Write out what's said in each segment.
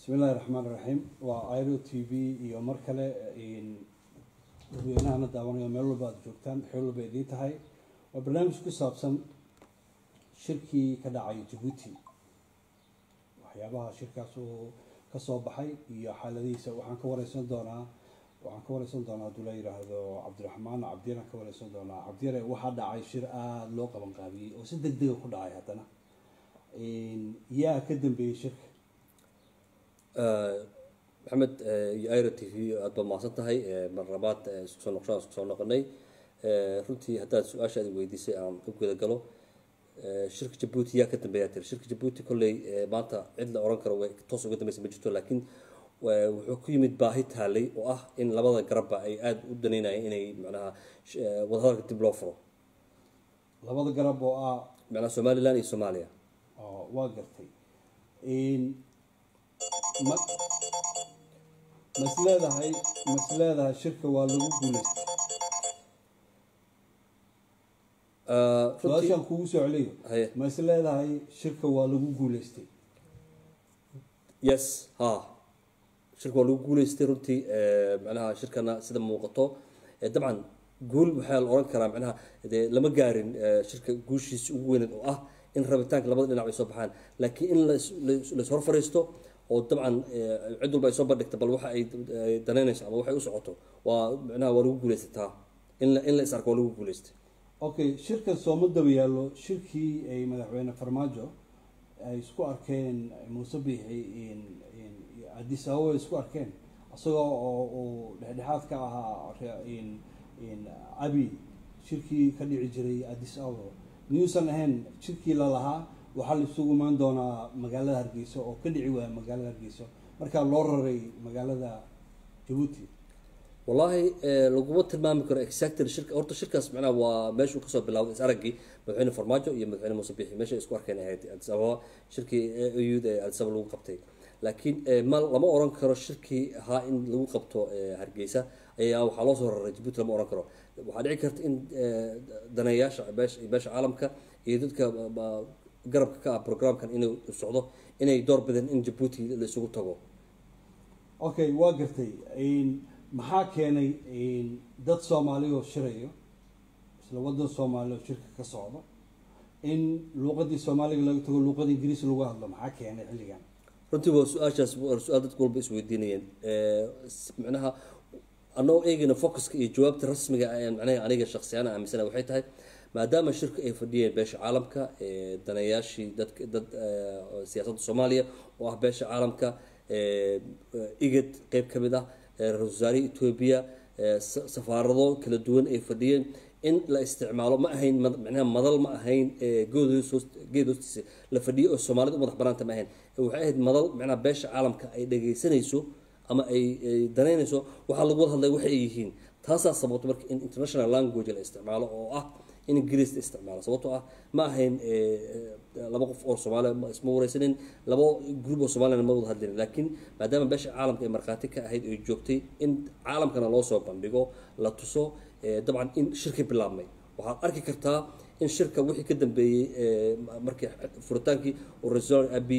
bismi illaahi raxmaan iraxiim waa iro t v iyo mar kale dadweynahana daawanayo meel walba aada joogtaan xeel walba idiin tahay waa barnaamij ku saabsan shirkii ka dhacay jabuuti waxyaabaha shirkaas uu kasoo baxay iyo xaaladihiisa waxaan ka wareysan doonaa waxaan ka wareysan doonaa hadduu la yidhaahdo cabdiraxmaan cabdiyaraan ka wareysan doonaa cabdiyare waxaa dhacay shir aada loo qaban qaabiyey oo si deg dega ku dhacay haddana yaa ka dambeeyey shirka maxamed iyo iro t v aada baad mahadsan tahay mar labaad isku soo noqoshaan isku soo noqonay runtii haddaad su-aashaadi weydiisay aan u guda galo shirka jabuuti yaa ka dambeeyaa tiri shirka jabuuti kolley maanta cid la oran karo way toos uga dambeysa ma jirto laakiin wuxuu ku yimid baahi taalay oo ah in labada garabba ay aada u daneynayeen inay macnaha wadahadalka dib loo furo labada garab oo ah macnaha somaliland iyo soomaaliya oo waa gartay ma mas leedahay mas leedahay shirka waa lagu guuleystay su-aashaan kugu soo celiyo haye mas leedahay shirka waa lagu guuleystay yes ha shirka waa lagu guuleystay runtii macnaha shirkana sida muuqato dabcan guul waxaa la oran karaa macnaha dee lama gaarin shirka guushiisa ugu weyneed oo ah in rabitaanka labada dhinac ay soo baxaan laakiin in lais hor fariisto oo dabcan cid walba ay soo bandhigta bal waxa ay danaynayso ama waxay u socoto waa macnaha waa lagu guuleysataa in la in la is arko waa lagu guuleystay okay shirkan sooma daba yaallo shirkii ay madaxweyne farmaajo ay isku arkeen muuse biixi addis ababa ay isku arkeen isagoo oo uu dhexdhexaad ka ahaa abi shirkii ka dhici jiray addis ababa miyuusan ahayn shirkii lalahaa waxaa la isugu imaan doonaa magaalada hargeysa oo ka dhici waaya magaalada hargeysa markaa loo raray magaalada jabuuti wallaahi laguma tilmaami karo exactly shirka horta shirkaas macnaha waa meeshuu kasoo bilawday is araggii madaxweyne farmaajo iyo madaxweyne muuse biixi meesha isku arkeen ahayd addis ababa shirkii eud ee addis ababa lagu qabtay laakiin ma lama oran karo shirkii ahaa in lagu qabto hargeysa ayaa waxaa loo soo raray jabuuti lama oran karo waxaa dhici karta in daneeyaasha beesha beesha caalamka iyo dadka garabka ka ah programkan inuu socdo inay door bideen in jabuuti la isugu tago okay waa gartay maxaa keenay dad soomaaliya oo shirayo isla wadan soomaaliya oo shirka ka socdo in luuqadii soomaaliga laga tago luuqada ingiriis lagu hadlo maxaa keenay xilligan runtii waa su-aashaas waa su-aal dadku walba isweydiinayeen macnaha anagoo eegayna focuska iyo jawaabta rasmiga macnaha aniga shaksiyaan aaminsana waxay tahay maadaama shirka ay fadhiyeen beesha caalamka daneeyaashii dadka dad siyaasadda soomaaliya oo ah beesha caalamka igad qeyb ka mid ah ra-isul wasaarihii etoobiya safaarado kala duwan ay fadhiyeen in la isticmaalo ma ahayn macnaha madal ma ahayn good geed hoostiisa la fadhiyo oo soomaalida u madax banaanta ma ahayn waxay ahayd madal macnaha beesha caalamka ay dhageysanayso ama ay danaynayso waxaa lagu wada hadlay waxa ay yihiin taasaa sababto marka in international language la isticmaalo oo ah in ingiriis la isticmaalo sababtoo ah ma ahayn laba qof oo soomaaliya isma wareysanin laba group oo soomaaliyana ma wada hadlin laakiin maadaama beesha caalamka ay markhaati ka ahayd ay joogtay in caalamkana loo soo bandhigo la tuso dabcan in shirki bilaabmay waxaad arki kartaa in shirka wixii ka dambeeyey markii furitaankii ra-isul abi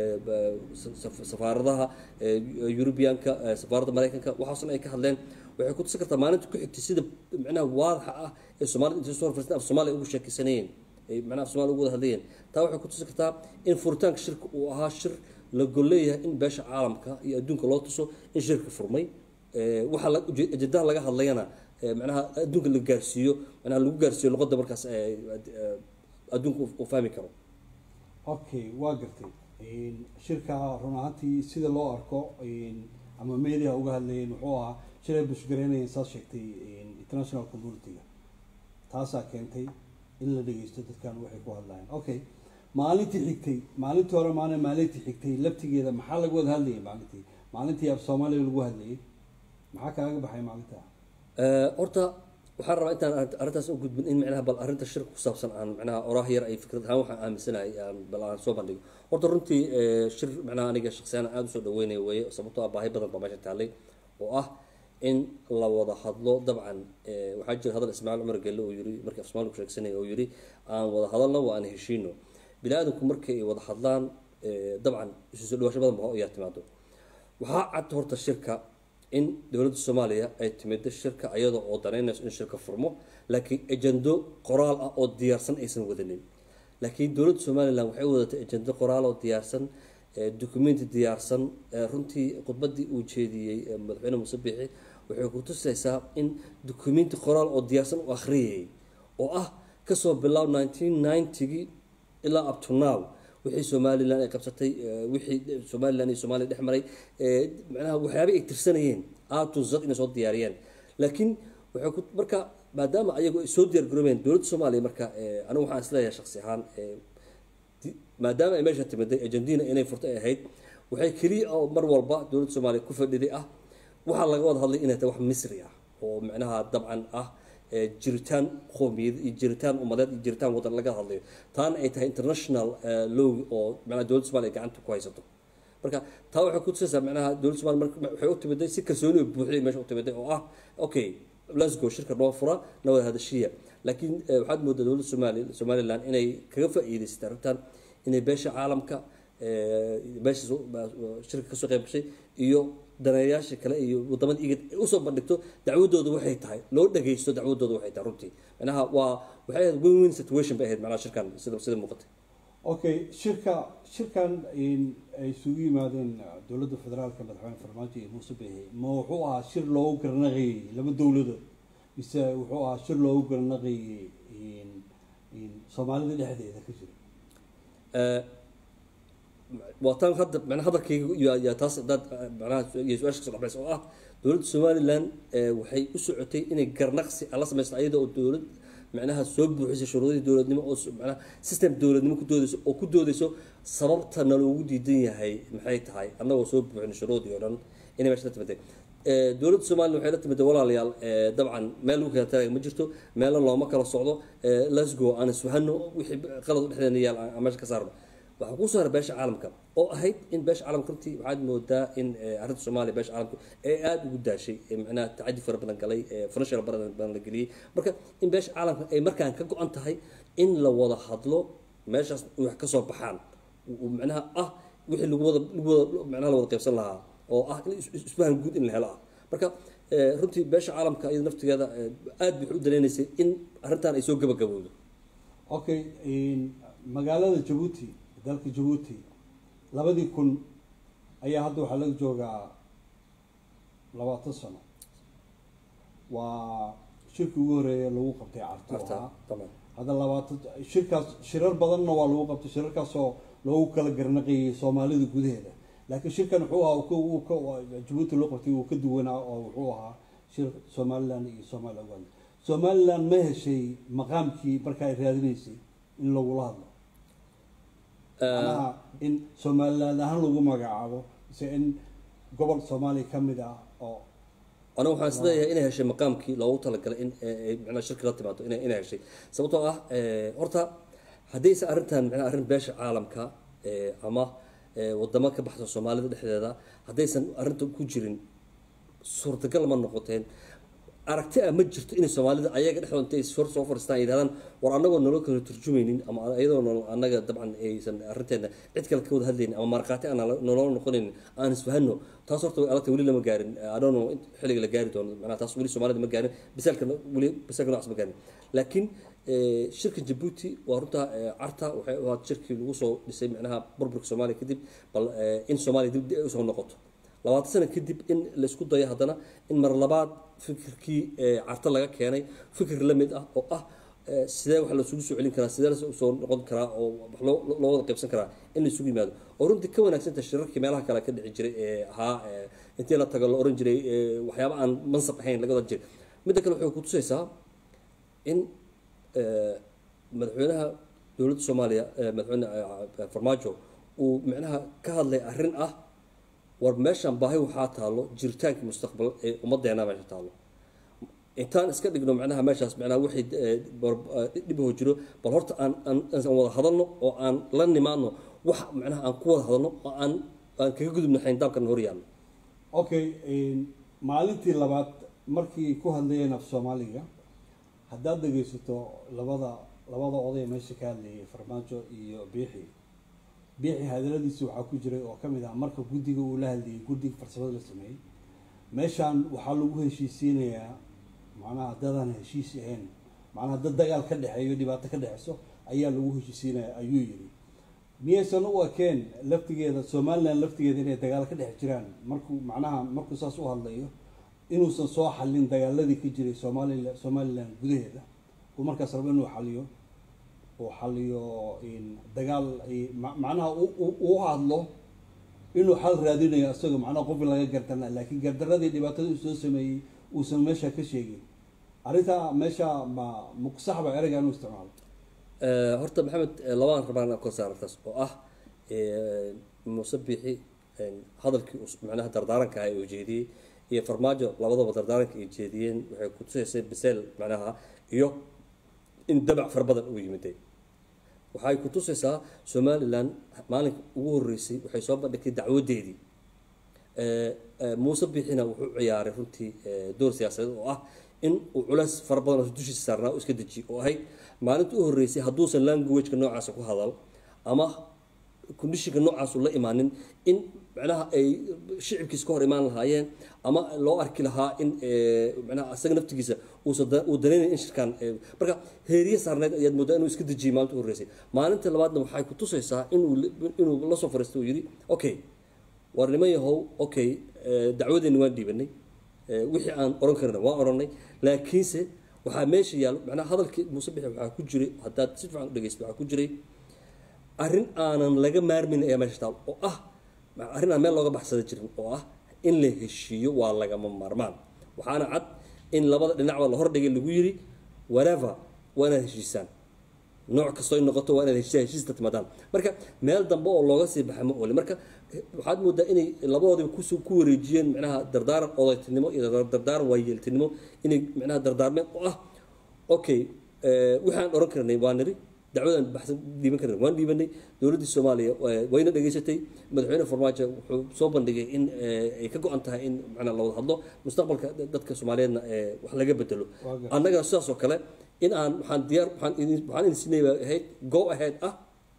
safaaradaha eurubianka safaaradda mareykanka waxaasna ay ka hadleen waxay ku tusi kartaa maalinta ku xigtay sida macnaha waadaxa ah ee soomaalida intay soo farsan af soomaaliya ugu sheekeysanayeen ay macnaha af soomaaliya ugu wada hadlayeen taa waxay ku tusi kartaa in furitaanka shirka uu ahaa shir la golleeyahay in beesha caalamka iyo adduunka loo tuso in shirka furmay waxaa ajendaha laga hadlayana macnaha adduunka la gaarsiiyo macnaha lagu gaarsiiyo luqadda markaas adduunka uu fahmi karo okay waa gartay shirka run ahaantii sida loo arko ama meediaha uga hadlayeen wuxuu ahaa shir ay bushgaraynayeen saad sheegtay international community-ga taasaa keentay in la dhegeysto dadkan waxay ku hadlayeen okay maalintii xigtay maalintii hore maana maalintii xigtay laftigeeda maxaa laga wada hadlayay maalintii maalintii af soomaaliya lagu hadlayay maxaa kaaga baxay maalinta horta waxaan rabaa intaan arrintaas u gudbin in macnaha bal arrinta shirka ku saabsan aan macnaha oraah yar ay fikrad ahaan waxaan aaminsanahay aan bal aan soo bandhigo horta runtii shir macnaha aniga shaksiyaan aada usoo dhaweynayo weeye sababtoo ah baahi badan baa meesha taallay oo ah in la wada hadlo dabcan waxaa jira hadal ismaaciil cumar gelle oo yiri markii af soomaaliya ku sheegsanaya oo yiri aan wada hadalno waa aan heshiino bini aadamku markay wada hadlaan dabcan isu soo dhawaasho badan ba ayaa timaado waxaa cad horta shirka in dowladda soomaaliya ay timid shirka iyada oo danaynayso in shirka furmo laakiin ejendo qoraal ah oo diyaarsan aysan wadanin laakiin dowladda somalilan waxay wadatay ejendo qoraal oo diyaarsan documenti diyaarsan runtii khudbadii uu jeediyey madaxweyne muuse biixi waxay ku tusaysaa in documenti qoraal oo diyaarsan u akhriyayay oo ah kasoo bilaab nineteen ninetygii ilaa up to now wixii somalilan ay qabsatay wixii somalilan iyo somaaliya dhex maray macnaha waxyaaba ay tirsanayeen aatun zad inay soo diyaariyeen laakiin waxay ku marka maadaama ayagu ay soo diyaar garoobeen dowladda soomaaliya marka anigu waxaan isleeyahay shaksi ahaan maadaama ay meesha timiday argentina inay furto ay ahayd waxay keliya oo mar walba dowladda soomaaliya ku fadhiday ah waxaa laga wada hadlay inay tahay wax misri ah oo macnaha dabcan ah jiritaan qoomiyad iyo jiritaan umadeed iyo jiritaan wadan laga hadlayo taana ay tahay international law oo macnaha dowladda somaaliya gacanta ku haysato marka taa waxay ku tusaysaa macnaha dowladda somalia marka waxay u timiday si kalsooni oo buuxday meesha u timiday oo ah okay let's go shirka noo fura na wada hadashiya laakiin waxaad moodaa dowladda somali somaliland inay kaga faa'iidaysatay arrintan inay beesha caalamka beesha shirka kasoo qayb gashay iyo daneeyaasha kale iyo wadamada igad ay usoo bandhigto dacwadooda waxay tahay loo dhagaysto dacwadooda waxay tahay runtii macnaha waa waxay ahayd win win situation bay ahayd macnaha shirkan sida sida muuqatay okay shirka shirkan ay isugu yimaadeen dowladda federaalka madaxweyne farmaajo iyo muuse biixi ma wuxuu ahaa shir loogu garnaqayay laba dowladood mise wuxuu ahaa shir loogu garnaqayay soomaalida dhexdeeda ka jira waa taan hadda macnaha hadalkayga yaa taas hadaad macnaha iyo su-aasha kasoo dhaxbaysa oo ah dowladda somaliland waxay u socotay inay garnaqsi ala samaysto ayada oo dowlad macnaha soo buuxisay shuruudihii dowladnimo oo macnaha system dowladnimo ku doodayso oo ku doodayso sababta naloogu diidan yahay maxay tahay annagoo soo buuxin shuruudii oo dhan inay meesha la timaday dowladda somaliland waxay la timid walaalayaal dabcan meel lagu kala talaga ma jirto meelna looma kala socdo lasgo aan iswahano wixii qalad u dhexdeena yaal aan meesha ka saarno waxaa kusoo haray beesha caalamka oo ahayd in beesha caalamka runtii waxaad moodaa in arrinta soomaaliya beesha caalamka ee aada ugu daashay macnaha tacadi fara badan galay financial badan la geliyey marka in beesha caalamka ay markaan ka go-an tahay in la wada hadlo meeshaas wax ka soo baxaan macnaha ah wixii lagu wada lagu wada macnaha la wada qaybsan lahaa oo ah in isfahan guud in la helo ah marka runtii beesha caalamka iyada naftigeeda aada bay u danaynaysay in arrintan ay soo gabagabowdo okay magaalada jabuuti dalka jabuuti labadii kun ayaa hadda waxaa laga joogaa labaatan sano waa shirkii ugu horeeya lagu qabtay carto ahaa hadda labaatan shirkaas shirar badanna waa lagu qabtay shirarkaasoo loogu kala garnaqayay soomaalida gudaheeda laakiin shirkan wuxuu ahaa jabuuti loo qabtay uu ka duwanaa oo wuxuu ahaa shir somaliland iyo somalia uganda somaliland ma heshay maqaamkii marka ay raadinaysay in lagula hadlo manaha in somaliland ahaan lagu magacaabo mise in gobol soomaaliya ka mid ah oo aniga waxaan isleeyahay inay heshay maqaamkii loogu talagalay in macnaa shirki la timaado ina inay heshay sababtoo ah horta haddaysa arrintan macnaa arrin beesha caalamka ama wadamo ka baxsan soomaalida dhexdeeda haddaysan arrinta ku jirin suurtagal ma noqoteen aragti ah ma jirto inay soomaalida ayaga dhexdooda intay hor soo fadhiistaan yidhahdaan war annagoo naloo kala turjumaynin ama iyadoo annaga dabcan aysan arrinteena cid kale ka wada hadlaynin ama markhaati aan naloo noqonaynin aan isfahano taas horta way alagta weli lama gaarin adono xilliga la gaari doono macnaha taas weli soomaalida ma gaarin bisaalka weli bisaalka noocaas ma gaarin laakiin shirka jabuuti waa runta carta waxay ahaad shirkii lagu soo dhisay macnaha burburka soomaaliya kadib bal in soomaaliya dib ay usoo noqoto labaatan sano kadib in laisku dayo haddana in mar labaad fikirkii carto laga keenay fikir la mid ah oo ah sidee wax lasugu soo celin karaa sidee lasoo noqon karaa oo wax loo wada qaybsan karaa in la isugu yimaado oo runtii ka wanaagsanta shirarkii meelaha kale ka dhici jiray ee ahaa intii la tago la oran jiray waxyaaba aan mansab ahayn laga wada jiray midda kale waxay kutusaysaa in madaxweynaha dowladda soomaaliya madaxweyne farmaajo uu micnaha ka hadlay arrin ah war meeshaan baahi waxaa taalo jiritaankii mustaqbal ee ummadeena meesha taalo intaan iska dhigno macnaha meeshaas macnaha wixii dhibaho jiro bal horta aan aan wada hadalno oo aan la nimaadno wax macnaha aan ku wada hadalno oo aan aan kaga gudubno xayndaabkan hor yaalno okay maalintii labaad markii ku hadlayeen af soomaaliga haddaad dhegaysato labada labada oday meesha ka hadlayay farmaajo iyo biixi biixi hadaladiisi waxaa ku jiray oo ka mid ah marka guddiga uu la hadlayay guddiga farsamada la sameeyey meeshaan waxaa lagu heshiisiinayaa macnaha dadaan heshiis ahayn macnaha dad dagaal ka dhexeeyo dhibaato ka dhexeyso ayaa lagu heshiisiinaya ayuu yidhi miyaysan u ekeen laftigeeda somalilan laftigeeda inay dagaal ka dhex jiraan markuu macnaha markuu saas u hadlayo inuusan soo xallin dagaaladii ka jiray soomaalila somalilan gudaheeda uu markaas rabo inuu xaliyo uu xaliyo dagaal macnaha uu hadlo inuu xal raadinayo isagoo macnaha qof laga gardarna laakiin gardaradii dhibaatada uu soo sameeyey uusan meesha ka sheegin arrintaa meesha ma muqsaxba ereyga inuu isticmaalo horta maxamed labaan rabaan inaan kor saartaas oo ah muuse biixi hadalkii macnaha dardaaranka ah ee uu jeediyey iyo farmaajo labadaba dardaaranka ay jeediyeen waxay ku tusaysay biseel macnaha iyo in dabac fara badan uu yimiday waxay ku tusaysaa somalilan maalinka ugu horeysay waxay soo bandhigtay dacwadeedii muuse biixina wuxuu ciyaaray runtii door siyaasadeed oo ah in uu culays fara badan oo dushiisa saarnaa uu iska dejiyo oo ahayd maalinta u horreysay hadduusan languageka noocaasa ku hadal ama kondishinka noocaas u la imaanin in macnaha ay shicibkiisa ka hor imaan lahaayeen ama loo arki lahaa in macnaha asaga naftigiisa uusan uu danaynayn in shirkaan marka heeriye saarneed ayaad moodaa inuu iska dejiyay maalinta u horreysay maalinta labaadna waxay ku tusaysaa inuu inuu la soo fariistay uu yidhi okay war niman yahow okay dacwadeeni waan dhiibanay wixii aan oran karna waan oranay laakiinse waxaa meesha yaal macnaha hadalkii muuse bixi waxaa ku jiray haddaad si fiican u dhegeysto waxaa ku jiray arrin aanan laga maarmin ayaa meesha taal oo ah arrin aan meel looga baxsada jirin oo ah in la heshiiyo waa lagama maarmaan waxaana cad in labada dhinacba la hordhigay lagu yiri whatever waa inaad heshiisaan nooc kastoo noqoto waa inaad heshiisa heshiista timaadaan marka meel dambe oo looga sii baxa ma oli marka waxaad moodaa inay labadoodiba kus ku wareejiyeen micnaha dardaaran odaytinimo iyo dardaaran waayeeltinimo inay micnaha dardaarmeen oo ah okay waxaan oran karnay waa niri dacwadaan baxsan dhiiban karnay waan dhiibanay dowladdii soomaaliya wayna dhageysatay madaxweyne farmaajo wuxuu soo bandhigay in ay ka go-an tahay in macnaa la wada hadlo mustaqbalka dadka soomaaliyeedna wax laga bedelo annagana sidaas oo kale in aan waxaan diyaar waxaan idin waxaan idin siinay baa ahayd go ahead ah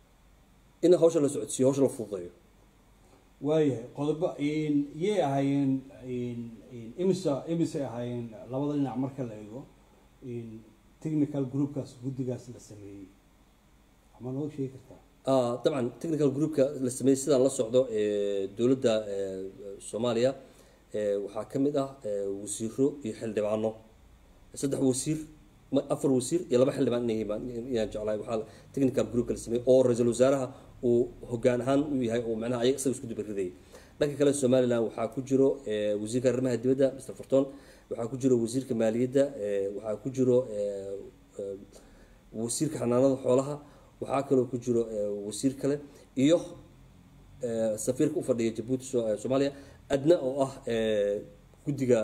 in hawsha la socodsiiyo hawsha la fududeeyo waayahay qodobo yay ahaayeen imisa imisay ahaayeen labada dhinac marka la eego technical groupkaas guddigaas la sameeyey ama noo sheegi kartaa dabcan technical groupka la sameeyey sidaan la socdo dowladda soomaaliya waxaa ka mid ah wasiiro iyo xildhibaano saddex wasiir afar wasiir iyo laba xildhibaan inayaan jeclahay waxaa technical groupka la sameeyey oo ra-iisul wasaaraha uu hogaan ahaan u yahay oo macnaha ayaga isaga isku dubaridayay dhanka kale somaliland waxaa ku jiro wasiirka arrimaha dibadda mr forton waxaa ku jiro wasiirka maaliyadda waxaa ku jiro wasiirka xanaanada xoolaha waxaa kaloo ku jiro wasiir kale iyo safiirka u fadhiya jabuuti soomaaliya adna oo ah guddiga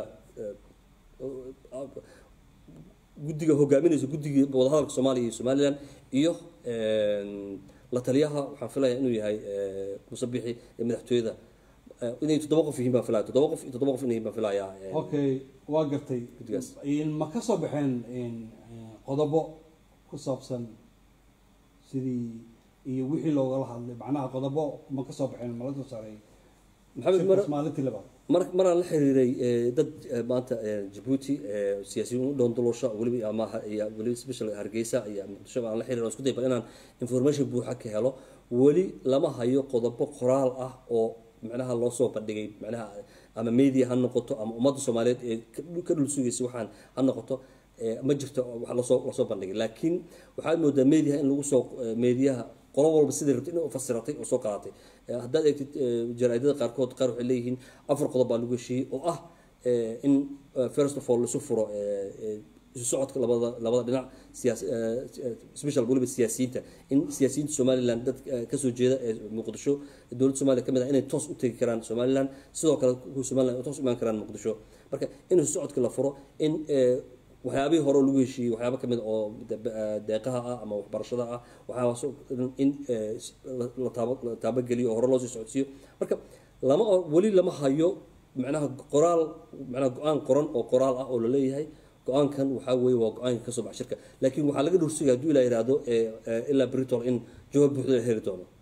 guddiga hogaaminaysa guddigii wadahadalka soomaaliya iyo somaliland iyo la taliyaha waxaan filaya inuu yahay musabixi ee madaxtooyada inay toddoba qof yihiin baan filaya toddoba qof iyo toddoba qof inay baan filayaa okay waa gartay guddigaas ma ka soo baxeen qodobo ku saabsan sidii iyo wixii loogala hadlay macnaha qodobo ma ka soo baxeen ma la soo saaray maxamed mar maalintii labaad mar maraan la xiriiray dad maanta jabuuti siyaasiyiin u dhoondolosha weliba ama iyo weliba special hargeysa iyo muqdisho aan la xiriir isku day bal inaan information buuxa ka helo weli lama hayo qodobo qoraal ah oo macnaha loo soo bandhigay macnaha ama media ha noqoto ama ummadda soomaaliyeed ee ka dhul sugaysa waxaan ha noqoto ma jirto wax lasoo lasoo bandhigay laakiin waxaad moodaa mediaha in lagu soo mediaha qolo walba sidai rabtay inay ufasiratay oo soo qaadatay haddaad eegtid jaraaidada qaarkood qaar waxay leeyihiin afar qodob baa lagu heshiiyey oo ah in first of all laisu furo isu socodka labada labada dhinac siyaas special weliba siyaasiyiinta in siyaasiyiinta somaliland dad kasoo jeeda ee muqdisho dowladda somalia kamid ah inay toos u tegi karaan somaliland sidoo kale kuwa somaliland toos u imaan karaan muqdisho marka in isu socodka la furo in waxyaabihii hore lagu heshiiyey waxyaaba kamid oo deeqaha ah ama waxbarashada ah waxyaabaas in la taabageliyo oo hore loosii socodsiiyo marka lama weli lama hayo macnaha qoraal macnaha go-aan qoran oo qoraal ah oo laleeyahay go-aankan waxaa weeye waa go-aanka kasoo baxa shirka laakiin waxaa laga dhursuga hadduu ilaa yihahdo ilaa britol in jawaab buuxda la heli doono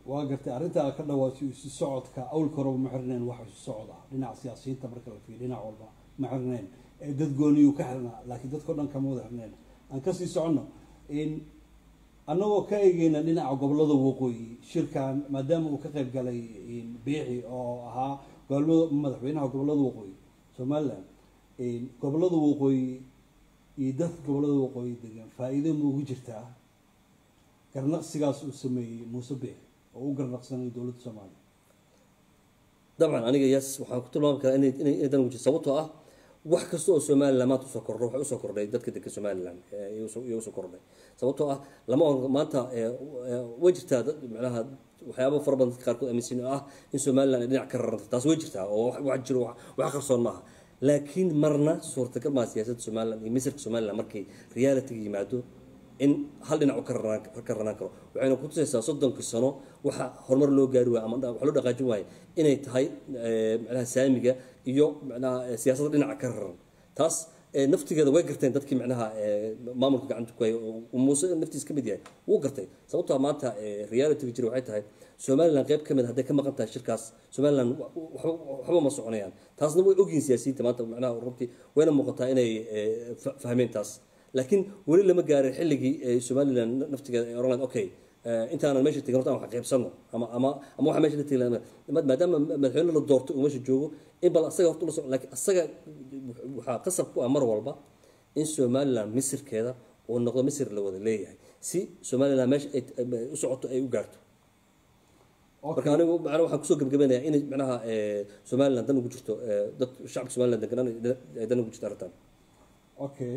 waa gartay arrintaa ka dhawaatay isu socodka awlka horeba ma xirneen wax isu socod ah dhinaca siyaasiyiinta marka la fiiriyo dhinac walba ma xirneen ee dad gooniyuu ka xirnaa laakiin dadkao dhan kama wada xirneen aan kasii soconno in annagoo ka eegeyna dhinaca gobolada waqooyi shirkan maadaama uu ka qayb galay biixi oo ahaa gobolada madaxweynaha gobolada waqooyi somaliland gobolada waqooyi iyo dadka gobolada waqooyi degan faa-iido ma ugu jirtaa garnaqsigaas uu sameeyey muuse biixi oo u garnaqsanay dowladda soomaaliya dabcan aniga yes waxaan ku tilmaami karaa inay inay inay dan ugu jirto sababtoo ah wax kasta oo somaliland maanta usoo kordho waxay usoo kordhay dadka degan somaliland iyo usoo kordhay sababtoo ah lama oran maanta way jirtaa dad macnaha waxyaaba fara badan dadka qaarkood aaminsan oo ah in somaliland ay dhinac ka raranta taas way jirtaa oo wax jiro wax qarsoon maaha laakiin marna suurtagal maa siyaasadda somaliland iyo misirka somaliland markay realityga yimaado in hal dhinac u ka ranaan ka ranaan karo waxayna ku tusaysaa soddonkii sano waxa horumar loo gaari waaya ama wax loo dhaqaajin waayo inay tahay macnaha saamiga iyo macnaha siyaasadda dhinaca ka raran taas naftigeeda way garteen dadkii macnaha maamulka gacanta ku hayay oo muuse naftiis ka mid yahay wuu gartay sababtoo maanta realityga jira waxay tahay somaliland qayb ka mid hadday ka maqan tahay shirkaas somaliland waxba ma soconayaan taasna way ogyihin siyaasiyiinta maanta macnaha runtii wayna muuqataa inay fahmeen taas laakiin weli lama gaarin xilligii somaliland naftigeeda ay oran lahayd okay intaanan meesha tegin horta aan wax qaybsano ama ama ama waxa meesha la tegi maadaama madaxweyne la doorto uu meesha joogo in bal asaga horta ula soco laakiin asaga waxaa qasab ku ah mar walba in somaliland misirkeeda uu noqdo misir la wada leeyahay si somaliland meesha ay u socoto ay u gaarto marka anigu macnaha waxaan kusoo gebgabaynayaa inay macnaha somaliland dan ugu jirto dad shacabka somaliland degan ay dan ugu jirto arrintan okay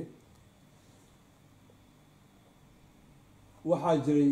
waxaa jiray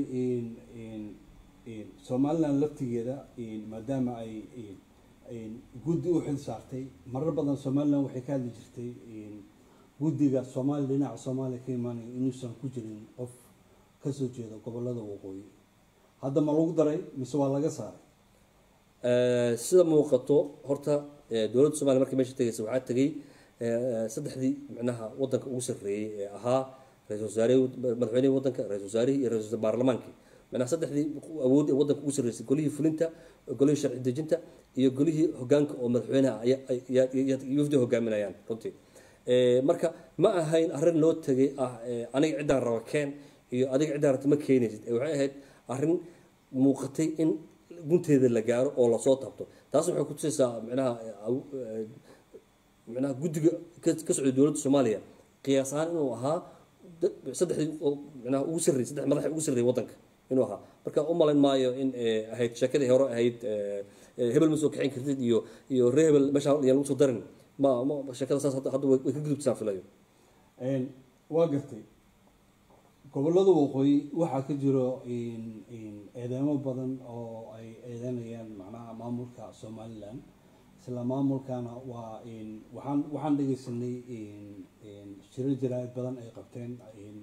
somaliland laftigeeda maadaama ay guddi u xil saartay marar badan somaliland waxay ka hadli jirtay guddiga soomaaliya dhinaca soomaaliya ka imaanaya inuusan ku jirin qof kasoo jeeda gobolada waqooyi hadda ma lagu daray mise waa laga saaray sida muuqato horta dowladda somalia markay meesha tegaysa waxaa tegay saddexdii macnaha wadanka ugu sarreeyey ee ahaa ra-isul wasaarihii madaxweynihii wadanka ra-isul wasaarihii iyo ra-isul baarlamaankii macnaha saddexdii awood ee wadanka ugu sarreysay golihii fulinta golihii sharci dejinta iyo golihii hogaanka oo madaxweynaha yufdi hogaaminayaan runtii marka ma ahayn arrin loo tegay ah aniga ciddaan raba keen iyo adiga ciddaan rabta ma keenaysid waxay ahayd arrin muuqatay in gunteeda la gaaro oo lasoo taabto taas waxay ku tusaysaa micnaha micnaha guddiga ka socday dowladda soomaaliya qiyaas ahaan inuu ahaa saddexdii micnaha ugu sarreeyay saddex madaxa ugu sarreeyay waddanka inuu ahaa marka u malayn maayo in ahayd sheekadii hore ahayd hebel ma soo kaxayn kartid iyo iyo ree hebel meesha yaan lagu soo darin ma ma sheekada saas hadda way ka gudubtasaan filayo waa gartay gobolada waqooyi waxaa ka jiro eedeemo badan oo ay eedeynayaan macnaha maamulka somaliland isla maamulkana waa waxaan waxaan dhegeysanay shiro jaraa'id badan ay qabteen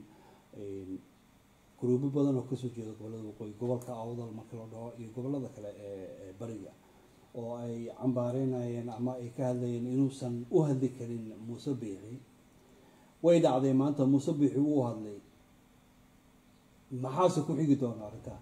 gruubo badan oo kasoo jeeda gobolada waqooyi gobolka awdal marka la dhaho iyo gobolada kale ee bariga oo ay cambaareynayeen ama ay ka hadlayeen inuusan u hadli karin muuse biixi way dhacday maanta muuse biixi uu hadlay maxaase ku xigi doona arrintaa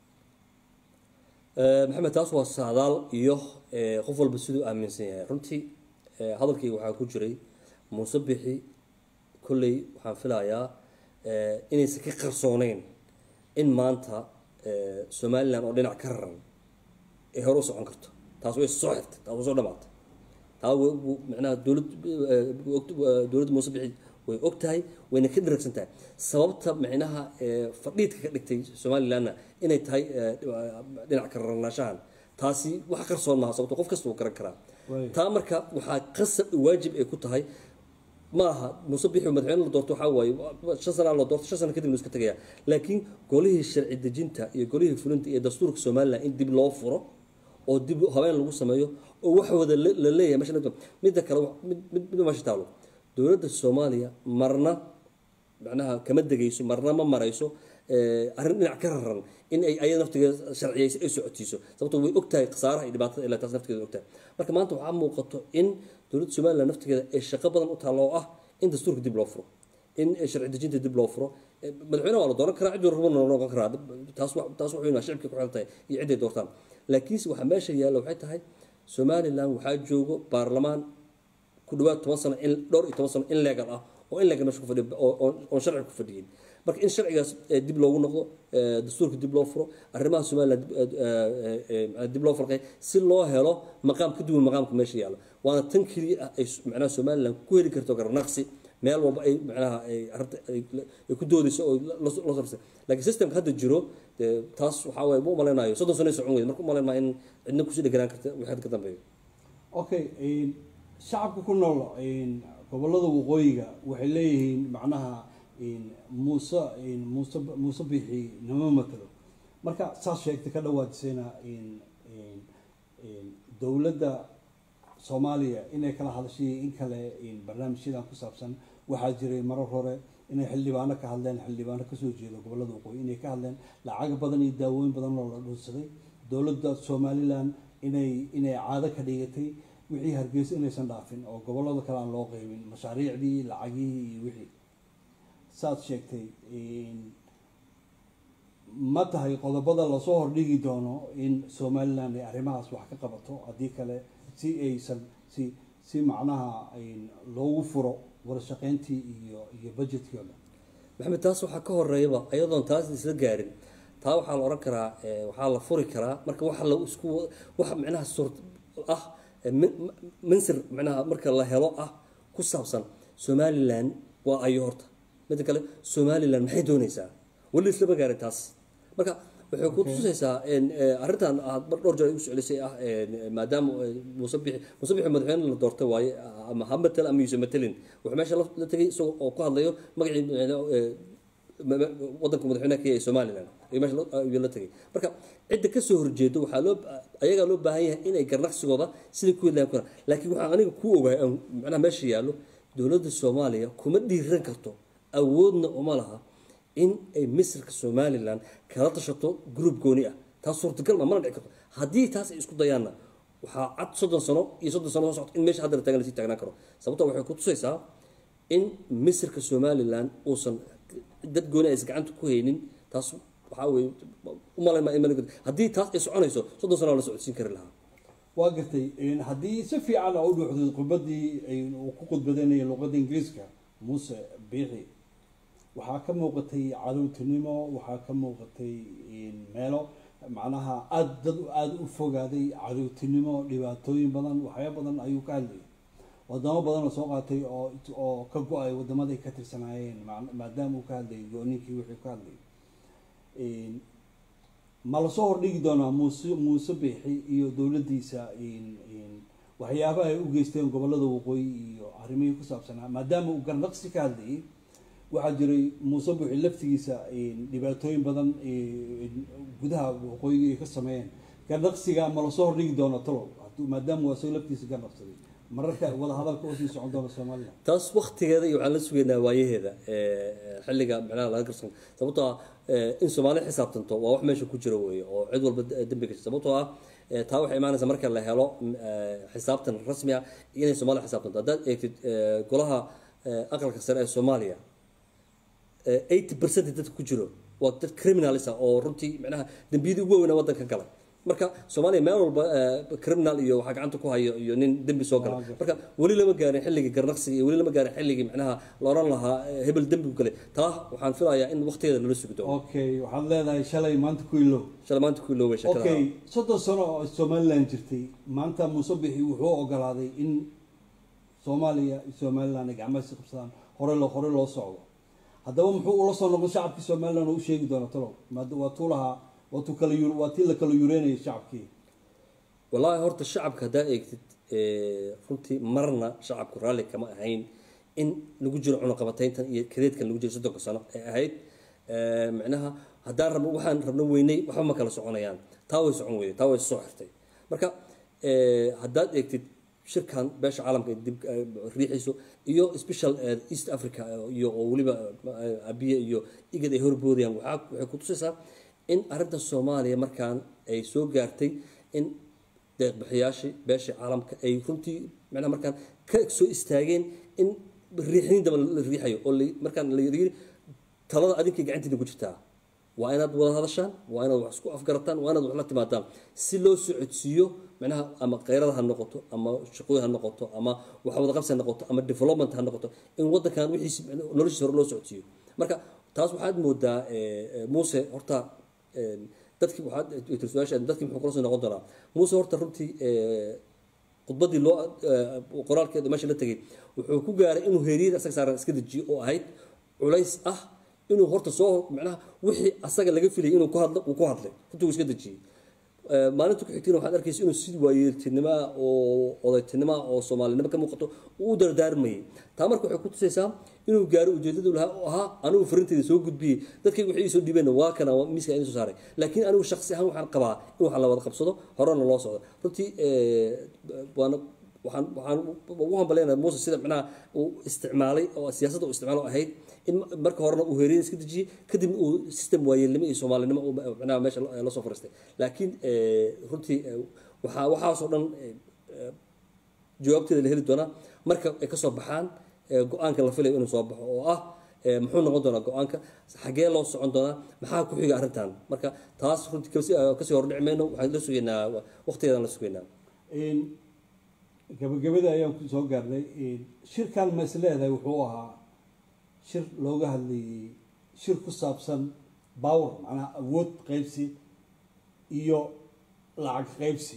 maxamed taas waa saadaal iyo qof walba siduu aaminsan yahay runtii hadalkayga waxaa ku jiray muuse bixi kolley waxaan filayaa inaysan ka qarsooneyn in maanta somaliland oo dhinac ka raran ay hore u socon karto taas way soo xirtay taas way soo dhamaatay taa micnaha dowlad dowladda muuse bixi way og tahay wayna ka dharagsan tahay sababta micnaha fadhiidka ka dhigtay somalilandna inay tahay dhinac ka rarnaashahan taasi wax qarsoon maaha sababto qof kasta uu garan karaa taa marka waxaa qasab waajib ay ku tahay ma aha muuse bixi madaxweyne la doorto waxaa waaye shan sana la doorto shan sano kadib lu iska tegaya laakiin golihii sharci dejinta iyo golihii fulinta iyo dastuurka somaliland in dib loo furo oo dib habeen lagu sameeyo oo wax wada la leeyahay meesha midda kale mid meesha taalo dowladda soomaaliya marna macnaha kama degayso marna ma marayso arrin dhinac ka raran in ay ayada naftigeeda sharciyayso ay socotiiso sababto way og tahay khasaaraha iyo dhibaatada ilaa taas naftigeeda og tahay marka maanta waxaa muuqato in dowladda somaliland naftigeeda ay shaqo badan u taalla oo ah in dastuurka dib loo furo in sharci dejinta dib loo furo madaxweyne waa la dooran karaa cid warrabana la noqon karaa taas taas wuxuu inaa shicibka ku xiran tahay iyo ciday doortaan laakiinse waxaa meesha yaalla waxay tahay somaliland waxaa joogo baarlamaan ku dhawaad toban sano in dhowr iyo toban sano in legal ah oo in legal meesha ku fadhiyo oon sharci ku fadhiyin marka in sharcigaas dib loogu noqdo dastuurka dib loo furo arrimaha somaliland dib loo farqay si loo helo maqaam ka duwan maqaamka meesha yaalla waana tan keliya ah ay macnaha somaliland ku heli karto garnaqsi meel walba ay macnaha ay arrinta ay ku doodayso oo loo sarsay laakiin systemka hadda jiro dee taas waxaa waye ma umalaynayo soddon sano socon weyda marka umalayn maa in cidna kusii dheganaan karta wixii ka dambeeyo okay shacabka ku nool gobolada waqooyiga waxay leeyihiin macnaha muuse muuse muuse bixi nama matalo marka saas sheegtay ka dhawaajisayna dowladda soomaaliya inay kala hadashay in kale barnaamijyadan ku saabsan waxaa jiray marar hore inay xildhibaano ka hadleen xildhibaano kasoo jeeda gobolada waqooyi inay ka hadleen lacag badan iyo daawooyin badan oo la dhunsaday dowladda somaliland inay inay caado ka dhigatay wixii hargeysa inaysan dhaafin oo gobolada kale aan loo qeybin mashaariicdii lacagihii iyo wixii saad sheegtay ma tahay qodobada lasoo hordhigi doono in somaliland ay arrimahaas wax ka qabato haddii kale si aysan si si macnaha loogu furo warashaqeyntii iyo iyo budgetkii o dhan maxamed taas waxaa ka horeeyaba ayadoon taas isla gaarin taa waxaa la ohan karaa waxaa la furi karaa marka waxa la isku waxa macnaha suurt ah mansir macnaha marka la helo ah ku saabsan somaliland waa ayo horta midda kale somaliland maxay doonaysaa weli islama gaarin taas marka waxay ku tusaysaa arrintan aad mar dhowr jeer igu soclisay ah maadaama muuse bixi muuse bixi madaxweyne la doortay waaye ama ha matal ama yuuse matelin wuxuu meesha la tegay isagoo oo ku hadlayo magacii wadanka madaxweynaha kenya ee somaliland ayuu meesha ayuu la tegay marka cidda kasoo horjeedo waxaa loo ayagaa loo baahan yahay inay garnaqsigooda sidai ku hedlayan kuna laakiin waxaan aniga ku ogahay macnaha meesha yaallo dowladda soomaaliya kuma dhiiran karto awoodna uma laha in ay misirka somaliland kala tashato group gooni ah taas suurtagal ma mana dhici karto haddii taas ay isku dayaanna waxaa cad soddon sano iyo soddon sano soo socto in meesha hadda la taagan lasii taagnaan karo sababto waxay ku tusaysaa in misirka somaliland uusan dad gooni aysan gacanta ku haynin taas waxaa weye umalayn maa in mali haddii taas ay soconayso soddon sano la socodsiin kari lahaa waa gartay haddii si fiican aa u dhuuxday khudbadii uu ku khudbadeynaya luqadda ingiriiska muuse biixi waxaa ka muuqatay cadowtinimo waxaa ka muuqatay meelo macnaha aada dad aada u fogaaday cadowtinimo dhibaatooyin badan waxyaa badan ayuu ka hadlayay wadamo badan oo soo qaatay oo oo ka go-ay wadamaday ka tirsanaayeen maadaama uu ka hadlayay go-ninkii wixii ka hadlayay ma lasoo hordhigi doonaa muuse muuse biixi iyo dowladdiisa waxyaabaha ay u geysteen gobolada waqooyi iyo arrimihii ku saabsanaa maadaama uu garnaqsi ka hadlayay waxaa jiray muuse buuxi laftigiisa dhibaatooyin badan gudaha waqooyiga ay ka sameeyeen garnaqsiga ma lasoo hordhigi doono talow maadaama waa isaga laftiisa garnaqsaday mararka wada hadalka usii socon doona somaliland taas waktigeeda iyo waxaan la sugaynaa waayaheeda xilliga macnaha laga garsan sababtoo ah in soomaali xisaabtanto waa wax meesha ku jira weeye oo cid walba dembi gashay sababtoo ah taa waxay imaanaysaa marka la helo xisaabtan rasmi ah inay soomaaliya xisaabtanto haddaad eegtid golaha aqalka sare ee soomaaliya eighty percent dadka ku jiro waa dad criminalis ah oo runtii macnaha dembiyadii ugu weynaa waddanka galay marka soomaaliya meel walba criminal iyo waxaa gacanta ku hayo iyo nin dembi soo gala marka weli lama gaarin xilligii garnaqsiga iyo weli lama gaarin xilligii macnaha la oran lahaa hebel dembi ku galay taa waxaan filayaa in waqtigeeda lala sugi doono okay waxaad leedahay shalay maanta ku ilow shalay maanta ku iloobay shakada okay soddon sano oo somaliland jirtay maanta muuse bixi wuxuu ogolaaday in soomaaliya iyo somaliland ay gacmaha si qabsadaan hore loo hore loo socdo haddaba muxuu ula soo noqon shacabkii somaliland oo u sheegi doona talow waa tuu lahaa waa tuu kala waa tii la kala yureynayay shacabkii wallaahi horta shacabka haddaa eegtid runtii marna shacabku raalli kama ahayn in lagu jiro cunaqabatayntan iyo kadeedkan lagu jiro soddonka sano ee ahayd micnaha haddaan rabno waxaan rabno weynay waxba ma kala soconayaan taa way socon weyday taa way soo xirtay marka haddaad eegtid shirkan beesha caalamka dib riixiiso iyo special east africa iyo oo weliba abiye iyo igad ay horboodayaan waxaa waxay ku tusaysaa in arrinta soomaaliya markaan ay soo gaartay in deeqbixiyaashii beesha caalamka ay runtii macnaha markaan ka soo istaageen in riixnin daba la riixayo oo la- markaan la yiri talada adinkay gacantiina ku jirtaa waa inaad wada hadashaan waa inaad wax isku afgarataan waa inaad wax la timaadaan si loo socodsiiyo micnaha ama khayrada ha noqoto ama shaqooyin ha noqoto ama wax wada qabsi ha noqoto ama development ha noqoto in wadankan wixiisi noloshiisa hore loo socodsiiyo marka taas waxaad moodaa eh, eh, muuse horta eh, dadkii waxaad tiri su-aasha dadkii muxuu kula soo noqon doonaa muuse horta runtii eh, khudbadii loo eh, qoraalkeeda meesha la tegay wuxuu ku gaaray inuu heeriyada asaga saaran iska dejiyo oo ahayd culays ah inuu horta soo macnaha wixii asaga laga filayay inuu ku hadlo uu ku hadlay runtii uu iska dejiyey Eh, maalinta ku xigtayna waxaad arkaysa inuu si waayeeltinimo ah oo odaytinimo ah oo soomaalinimo ka muuqato uu u dardaarmayay taa marka waxay ku tusaysaa inuu gaaro ujeedadu lahaa oo ahaa anigu farintayda soo gudbiyey dadkayga waxay ii soo dhiibeen waa kana waa miiska idin soo saaray laakiin anigu shakhsi ahaan waxaan qabaa in waxaan la wada qabsado horena loo socdo runtii eh, waana waxaan waxaan ugu hambaleynayaa muuse sida macnaha uu isticmaalay oo siyaasadda uu isticmaalo ahayd in marka horena uu heeriyada iska dejiyey kadibna uu system waayeelnimo iyo soomaalinimo uu macnaha meesha la soo fariistay laakiin eh, runtii eh, waxaa waxaasoo dhan eh, eh, jawaabteeda la heli doonaa marka ay kasoo baxaan eh, go-aanka la filayo inuu soo baxo oo ah eh, muxuu noqon doonaa go-aanka xagee loo socon doonaa maxaa ku xiga arrintan marka taas runtii kasi- eh, kasii hordhici mayno waxaan la sugaynaa waqtigeedaan la sugaynaa Een, gabagabada ayaan ku soo gaarnay een, shirkan ma is leedahay wuxuu ahaa shir looga hadlayay shir ku saabsan power macnaha awood qaybsi iyo lacag qaybsi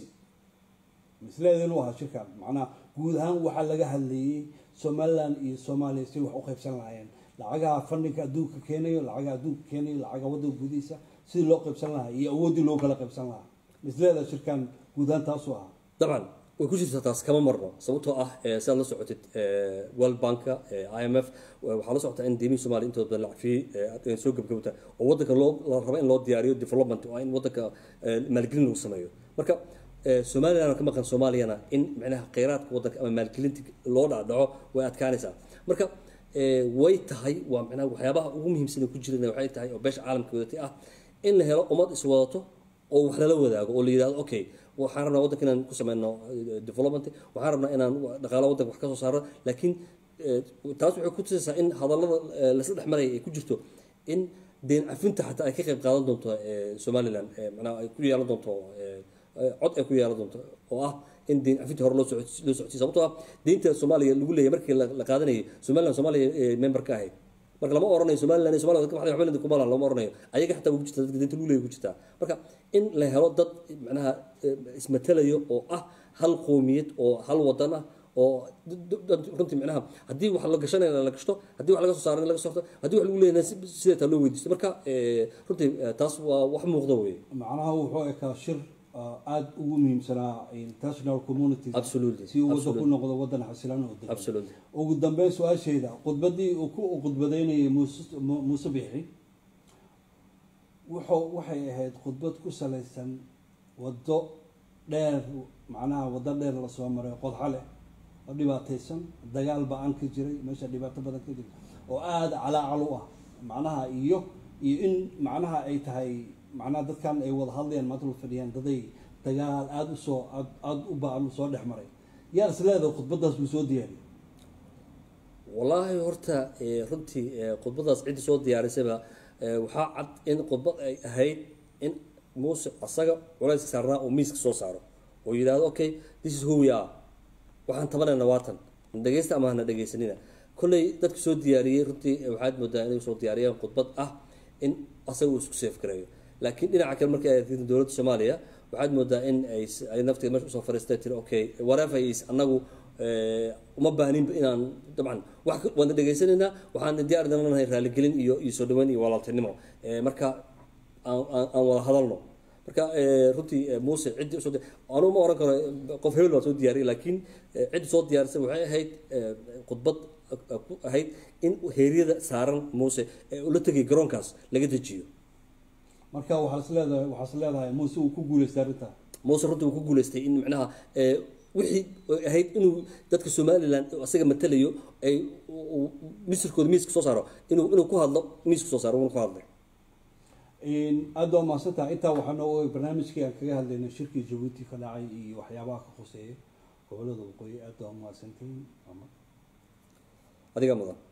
ma is leedahay inuu ahaa shirkan macnaha guud ahaan waxaa laga hadlayay somaliland iyo soomaaliya si wax u qaybsan lahaayeen lacagaha fandhinka adduunka keenayo lacagaha adduunka keenayo lacagaha waddanka gudihiisa sidii loo qaybsan lahaa iyo awooddii loo kala qaybsan lahaa ma is leedahay shirkan guud ahaan taasuu ahaa dabcan way ku jirtaa taas kama marno sababtoo ah eh, sidaad la socotid eh, world banka eh, i m f eh, waxaa la socotaa in deemihii soomaaliya intooda badan lacagfiyey eh, ay soo gebgabta oo wadanka loo la rabo in loo diyaariyo development oo in wadanka eh, maalgelin lagu sameeyo marka eh, somaliland ka maqan soomaaliyana in micnaha kheyraadka wadanka ama maalgelinta loo dhacdhaco way adkaanaysaa marka eh, way tahay waa micnaha waxyaabaha ugu muhiimsan ee ku jirana waxay tahay oo beesha caalamka wadatay ah in la helo ummad iswadato oo wax lala wadaago oo la yidhahdo okay waxaan rabnaa waddanka inaan ku sameyno eh, development waxaan rabnaa inaan dhaqaalo waddanka wax ka soo saarno laakiin eh, taas waxay ku tusaysaa in hadallada eh, lasla dhex maraya ay ku jirto in deen cafinta xataa ay ka qayb qaadan doonto eh, somaliland eh, macnaha ay ku yeelan doonto eh, eh, cod ay ku yeelan doonto oo ah in deen cafinta hore loo socodsi- loo socodsiyo sababtoo ah deynta soomaaliya lagu leeyahay markii la la qaadanayay somaliland soomaaliya eh, member ka ahayd marka lama oranayo somaliland iyo somalia waxba waxba kuma laha lama oranayo ayaga xataa ugu jirta dadka deynta lagu leeyahay ku jirtaa marka in la helo dad macnaha eh, ismatalayo oo ah hal qoomiyad oo hal wadan ah oo d- dad runtii macnaha haddii wax la gashanayna la gashto haddii wax laga soo saarana laga soo saarto haddii wax lagu leeyahay sidee taa loo weydiisto marka eh, runtii eh, taas waa wax muuqda weye macnaha wuxuu ekaa shir uh, aada ugu muhiimsanaa international community Absolutely, si uu waddan ku absolutely. noqdo waddan xasilan oo degan absolutely ugu dambeyn su-aashayda khudbaddii uu ku uu khudbadaynayay muuse Mu- muuse bixi wuxuu waxay ahayd khudbad ku salaysan waddo dheer macnaha waddo dheer lasoo maray qodxa leh oo dhibaataysan dagaal ba-an ka jiray meesha dhibaato badan ka jirta oo aada calaacal u ah macnaha iyo iyo in macnaha ay tahay macnaha dadkan ay wada hadlayaan maanta la fadhiyaan daday dagaal aada u soo aad aada u ba-an soo dhex maray yaa is leedahay khudbaddaas buu soo diyaariyay wallaahi horta eh, runtii eh, khudbadaas ciddii soo diyaarisayba eh, waxaa cad in khudbad ay ahayd in muuse asaga culayska saarnaa oo miiska soo saaro oo yidhaahdo okay this is who we are waxaan tabanayna waatan na dhegeysta ama hana dhegeysanina kolley dadka soo diyaariyey runtii eh, waxaad moodaa inay soo diyaariyeen khudbad ah in asaga uu isku seef gareeyo laakiin dhinaca kale markay ay arkeen dowladda soomaaliya waxaad moodaa in ay s- ay nafteeda meesha usoo fariistay tiri okay whatever is anagu eh, uma baahninba inaan dabcan wax ka- waana dhegeysanaynaa waxaan diyaar nahay raaligelin iyo iyo soo dhaweyn iyo walaaltinimo Eh, marka aan aan- aan wada hadalno marka eh, runtii eh, muuse ciddii usoo di- anugu ma oran karo eh, qof hebel baa soo diyaariyay laakiin eh, ciddii soo diyaarisay waxay ahayd eh, khudbad eh, ku ahayd in heeryada saaran muuse ee ula tegay garoonkaas laga dejiyo marka waxaa is leedahay waxaa is leedahay muuse uu ku guuleystay arrintaa muuse runtii uu ku guuleystay in macnaha eh, wixii ay ahayd inuu dadka somaliland oo asaga matalayo ay uu- uu misirkooda miiska soo saaro inuu inuu ku hadlo miiska soo saaro uuna ku hadlay aada waa mahadsantaha intaa waxaa noo ogay barnaamijkii aan kaga hadlaynay shirkii jabuuti ka dhacay iyo waxyaabaha ka khuseeya gobolada waqooyi aada waa mahadsantihiin adiga mudan